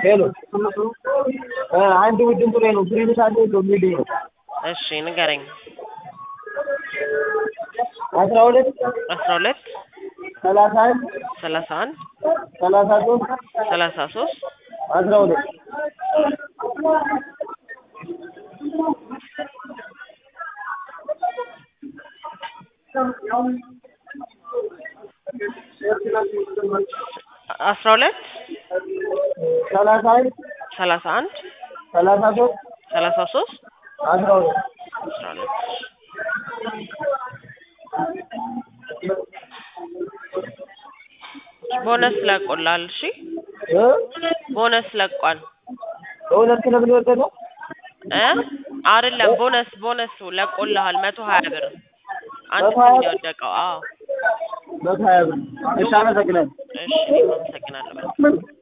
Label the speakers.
Speaker 1: ሄሎ እ አንድ ቡድን ጥሬ ነው ፕሪንስ አለ የሚል ነው
Speaker 2: እሺ ንገረኝ።
Speaker 1: አስራ ሁለት
Speaker 2: አስራ ሁለት
Speaker 1: ሰላሳ አንድ
Speaker 2: ሰላሳ አንድ
Speaker 1: ሰላሳ ሶስት
Speaker 2: ሰላሳ ሶስት
Speaker 1: አስራ ሁለት
Speaker 2: አስራ ሁለት
Speaker 1: ሰላሳ አንድ
Speaker 2: ሰላሳ አንድ
Speaker 1: ሰላሳ ሶስት
Speaker 2: ሰላሳ ሶስት
Speaker 1: አስራ ሁለት
Speaker 2: አስራ ሁለት ቦነስ ለቆላል። እሺ
Speaker 1: እ
Speaker 2: ቦነስ ለቋል
Speaker 1: በሁለት ክለብ ነው የወደቀው
Speaker 2: እ አይደለም ቦነስ ቦነሱ ለቆልሃል መቶ ሀያ ብር አንድ
Speaker 1: መቶ
Speaker 2: ሰው
Speaker 1: ሀያ
Speaker 2: ነው
Speaker 1: ብር?
Speaker 2: የወደቀው። አዎ
Speaker 1: መቶ ሀያ ብር እሺ አመሰግናለሁ
Speaker 2: እሺ አመሰግናለሁ።